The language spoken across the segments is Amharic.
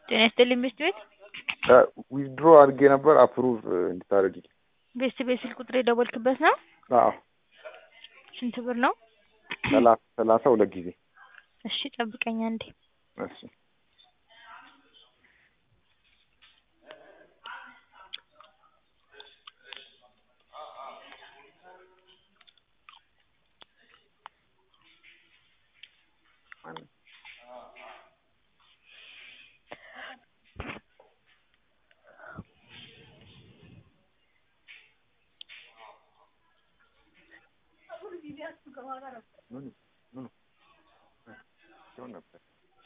ጤና ይስጥልኝ ቤስት ቤት ዊዝድሮ አድርጌ ነበር አፕሩቭ እንድታደርጊ። ቤስት ቤት ስልክ ቁጥር የደወልክበት ነው? አዎ ስንት ብር ነው? ሰላሳ ሰላሳ ሁለት ጊዜ። እሺ ጠብቀኝ አንዴ። እሺ ምኑ ምኑ ሲሆን ነበር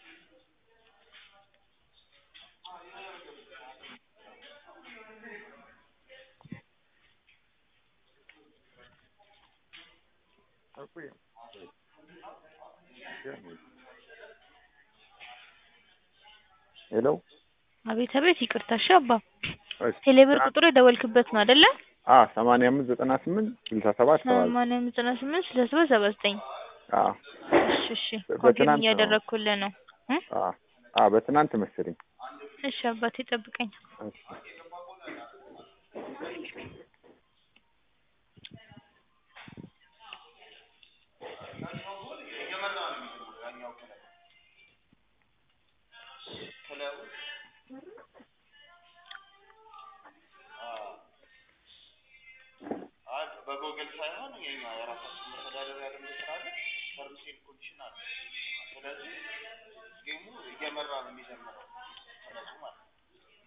ሄሎ አቤት አቤት ይቅርታ እሺ አባ እሺ ቴሌብር ቁጥሩ የደወልክበት ነው አይደለ? አ ሰማንያ አምስት ዘጠና ስምንት ስልሳ ሰባት ሰባ ዘጠኝ ሰማንያ አምስት ዘጠና ስምንት ስልሳ ሰባት ሰባ ዘጠኝ አ እሺ እሺ በ- ኮንፊርም በትናንት ነው። እያደረግኩልህ ነው እ? አ አ በትናንት መሰለኝ እሺ አባቴ ጠብቀኝ እሺ በጎግል ሳይሆን የኛ የራሳችን መተዳደሪያ ደንብ ስላለ ተርምስ ኤንድ ኮንዲሽን አለ። ስለዚህ ጌሙ እየመራ ነው የሚጀምረው ከነሱ ማለት ነው።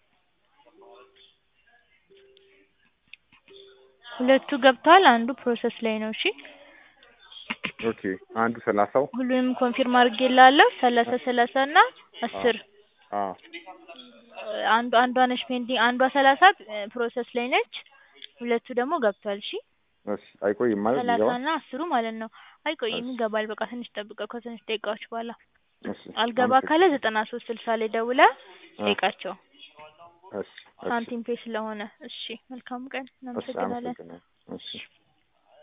ሁለቱ ገብተዋል አንዱ ፕሮሰስ ላይ ነው እሺ ኦኬ አንዱ ሰላሳው ሁሉንም ኮንፊርም አድርጌልሃለሁ ሰላሳ ሰላሳ እና አስር አ አንዱ አንዷ ነች ፔንዲንግ አንዷ ሰላሳ ፕሮሰስ ላይ ነች ሁለቱ ደግሞ ገብቷል እሺ እሺ አይቆይም ማለት ሰላሳ ይገባ እና አስሩ ማለት ነው አይቆይም እሺ። ይገባል በቃ ትንሽ ጠብቀው ከትንሽ ደቂቃዎች በኋላ እሺ አልገባ ካለ ዘጠና ሶስት ስልሳ ላይ ደውለህ ጠይቃቸው እሺ እሺ ሳንቲም ፔ ስለሆነ እሺ መልካም ቀን እሺ እናመሰግናለን አመሰግናለሁ እሺ